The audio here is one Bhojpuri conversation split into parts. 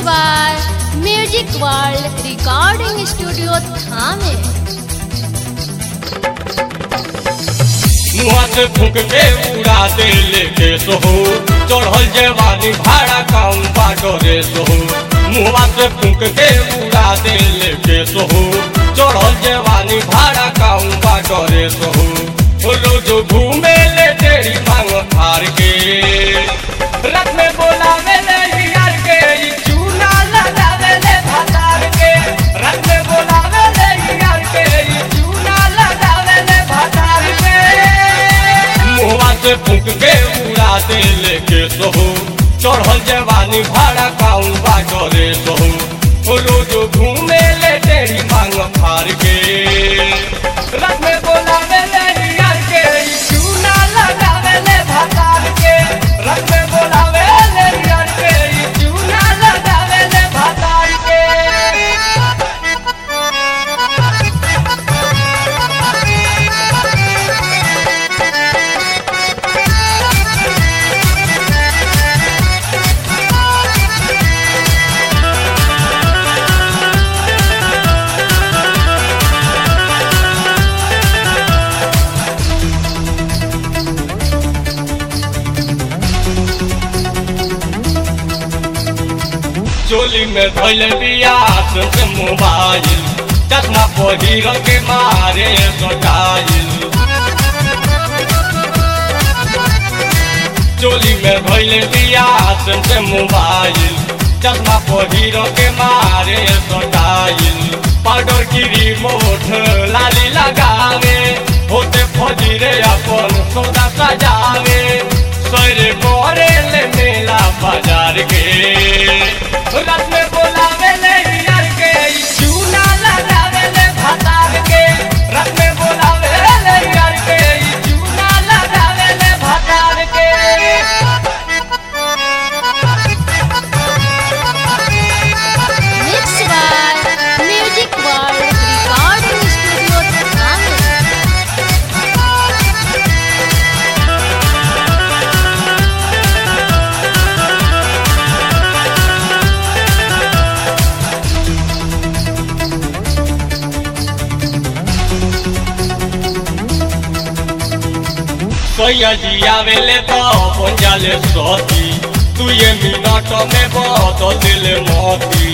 by Music World Recording Studio Thane. मुआ से फूक के उड़ा दे लेके सोहो चढ़ल जवानी भाड़ा काउन बाडरे सोहो मुआ से फूक के उड़ा दे लेके सोहो चढ़ल जवानी भाड़ा काउन बाडरे सोहो ओ रोज घूमे ले तेरी मांग फार के रथ में बोलावे ले यार के ई चूना लगावे ले भतार के रथ में बोलावे ले यार के ई चूना लगावे ले भतार के मुआ से फूक के उड़ा दे लेके सोहो चढ़ल जवानी भाड़ा काउन बाजरे सोहो ओ रोज घूमे ले तेरी मांग फार के रथ में बोलावे ले यार के ई चूना लगावे ले भतार के रथ में बोलावे ले यार के ई चूना लगावे ले भतार के चोली में धोल बिया से मोबाइल चश्मा पहिर के मारे सटाइल चोली में धोल बिया से मोबाइल चश्मा पहिर के मारे सटाइल पाउडर की रिमोट लाली लगावे होते फजीरे अपन सौदा सजावे सरे करे ले मेला बाजार के रात में बोलावे ले यार के ई चूना लगावे ले भतार के रात में बोलावे ले यार के ई चूना लगावे ले भतार के Mixed by Music World Recording Studio Thane. सैया जी आवेले तो पंजाले सती तू ये मिनट में बदल दिल मोती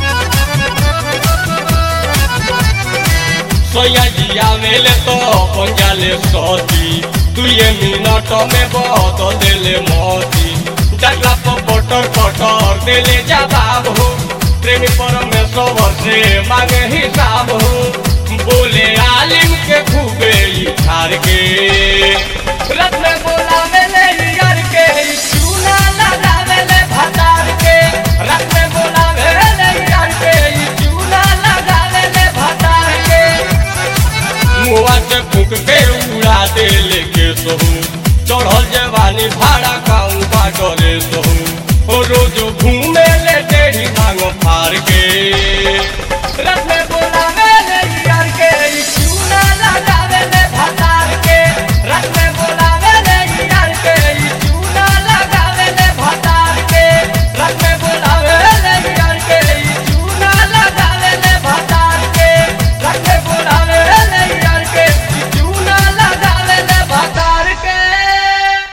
सैया जी आवेले तो पंजाले सती तू ये मिनट में बदल दिल मोती डगला पर पटर पटर दिले जवाब हो प्रेमी परमेश्वर से मांगे हिसाब हो बोले आलिम के खूबे ई ठार के रथ में बोलावे ले यार के ई चूना लगावे ले भतार के रथ में बोलावे ले यार के ई चूना लगावे ले भतार के मुआ से फूक के उड़ा दे लेके सोहू चढ़ल जवानी भाड़ा काऊ बाटरे सोहू ओ रोज घूमे ले तेरी मांग फार के रथ में